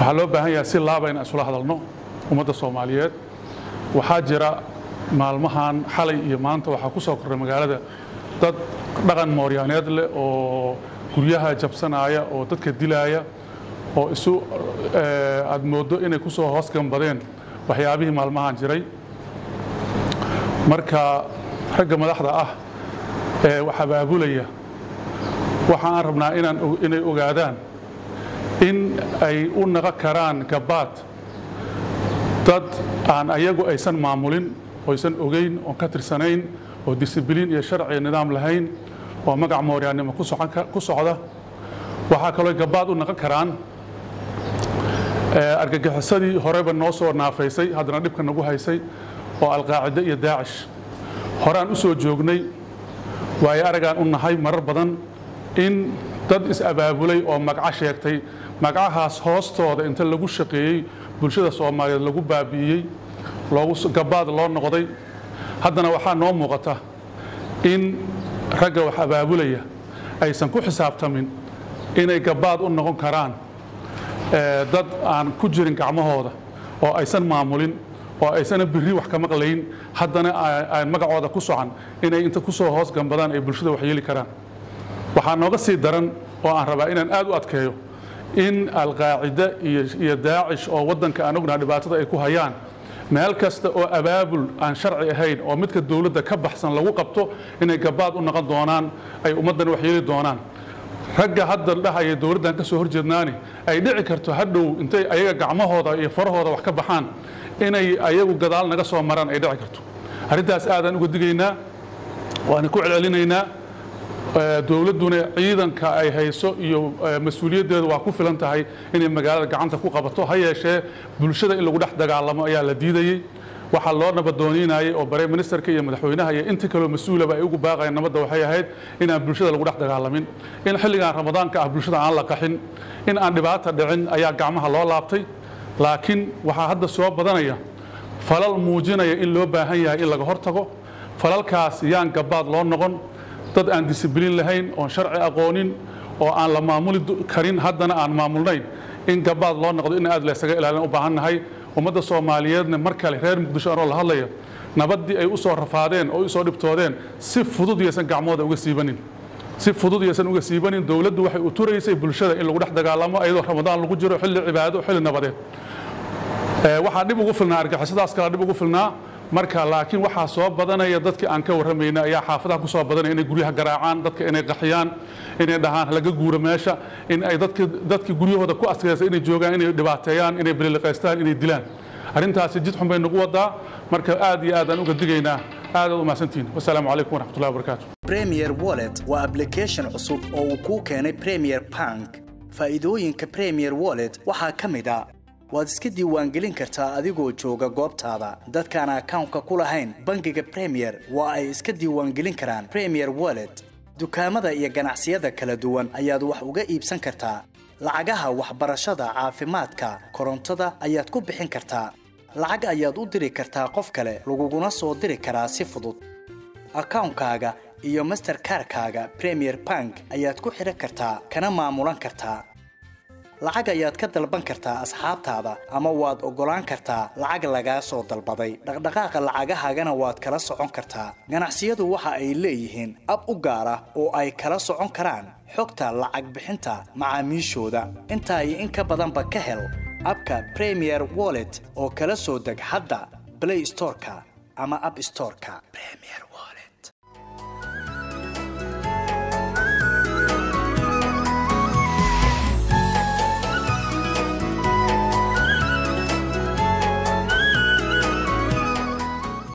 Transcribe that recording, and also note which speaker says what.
Speaker 1: waxaa loo baahan yahay si laaba inaan isula hadalno ummadda soomaaliyeed waxaa jira maalmahan xalay iyo maanta waxaa ku soo korray magaalada dad dhaqan mooryaaneed leh oo guryaha jabsanaya oo dadka dilaaya oo isu aad mooddo inay ku soo hoos gambadeen waxyaabihii maalmahan jiray marka ragga madaxda ah ee wax abaabulaya waxa aan rabnaa inaan inay ogaadaan in ay u naqon karaan gabaad dad aan ayagu aysan maamulin oysan ogeyn oon ka tirsanayn oo disibiliin iyo sharci nidaam lahayn oo magac mooryaannimo ku socda waxaa kaloo gabaad u naqon karaan argagixisadii horeba noo soo naafaysay haddana dhibka nagu haysay oo alqaacide iyo daacish horaan u soo joognay waayo aragaan u nahay marar badan in dad is-abaabulay oo magaco sheegtay magacahaas hoostooda inta lagu shaqeeyey bulshada soomaaliyeed lagu baabi'iyey gabaad loo noqday haddana waxaa noo muuqata in ragga wax abaabulaya aysan ku xisaabtamin inay gabaad u noqon karaan dad aan ku jirin gacmahooda oo aysan maamulin oo aysana biri wax ka maqlayn haddana aan magacooda ku socan inay inta ku soo hoos gambadaan ay bulshada wax yeeli karaan waxaa nooga sii daran oo aan rabaa inaan aad u adkeeyo in alqaacide iyo daacish oo waddanka aan ognaha dhibaatada ay ku hayaan meel kasta oo abaabul aan sharci ahayn oo midka dowladda ka baxsan lagu qabto inay gabaad u noqon doonaan ay ummaddan wax yeeli doonaan ragga hadda dhahaya dowladdan ka soo horjeednaani ay dhici karto hadhow intay ayaga gacmahooda iyo farahooda wax ka baxaan inay ayagu gadaal naga soo maraan ay dhici karto arrintaas aadaan uga digaynaa waana ku celcelinaynaa dowladduna ciidanka ay hayso iyo mas-uuliyaddeedu waa ku filan tahay inay magaalada gacanta ku qabato ha yeeshee bulshada in lagu dhex dagaalamo ayaa la diidayey waxaa loo nabadooniinayay oo bare ministerka iyo madaxweynaha iyo inta kaloo mas-uulaba ay ugu baaqayeen nabadda waxay ahayd inaan bulshada lagu dhex dagaalamin in xilligan ramadaanka ah bulshada aan la qaxin in aan dhibaata dhicin ayaa gacmaha loo laabtay laakiin waxaa hadda soo badanaya falal muujinaya in loo baahan yahay in laga hortago falalkaas yaan gabaad loo noqon dad aan disibiliin lahayn oon sharci aqoonin oo aan la maamuli karin haddana aan maamulnayn in gabaad loo noqdo in aad laysaga ilaalin u baahan nahay ummadda soomaaliyeedna mar kale reer muqdisho anoo la hadlaya nabaddii ay u soo rafaadeen oo u soo dhibtoodeen si fudud yaysan gacmooda uga siibanin si fudud yaysan uga siibanin dowladdu waxay u turaysay bulshada in lagu dhex dagaalamo iyadoo ramadaan lagu jiro xilli cibaado xilli nabadeed waxaa dhib ugu filnaa argixisadaas kala dhib ugu filnaa marka laakiin waxaa soo badanaya dadkii aan ka warramayna ayaa xaafadaha ku soo badanaya inay guryaha garaacaan dadka inay qaxiyaan inay dhahaan laga guuro meesha in ay dadki dadkii guryahooda ku askeesa inay joogaan inay dhibaateeyaan inay bililiqaystaan inay dilaan arrintaasi jid xun bay nagu wadaa marka aad iyo aad aan uga digaynaa aad aad u mahadsantihin wasalaamu calaykum waraxmatullahi wabarakaatu
Speaker 2: premier wallet waa application cusub oo uu kuu keenay premier bank faa'iidooyinka premier wallet waxaa ka mid a waad iska diiwaangelin kartaa adigoo jooga goobtaada dadkaan akawnka ku lahayn bangiga premier waa ay iska diiwaangelin karaan premier wallet dukaamada iyo ganacsiyada kala duwan ayaad wax uga iibsan kartaa lacagaha waxbarashada caafimaadka korontada ayaad ku bixin kartaa lacag ayaad u diri kartaa qof kale laguguna soo diri karaa si fudud akawnkaaga iyo masterkarkaaga premier bank ayaad ku xidhan kartaa kana maamulan kartaa lacag ayaad ka dalban kartaa asxaabtaada ama waad oggolaan kartaa lacag lagaa soo dalbaday dhaqdhaqaaqa lacagahaagana waad kala socon kartaa ganacsiyadu waxa ay leeyihiin ab u gaar ah oo ay kala socon karaan xogta lacag bixinta macaamiishooda intaa iyo in ka badanba ka hel abka premier wallet oo kala soo deg hadda blay storeka ama ab storeka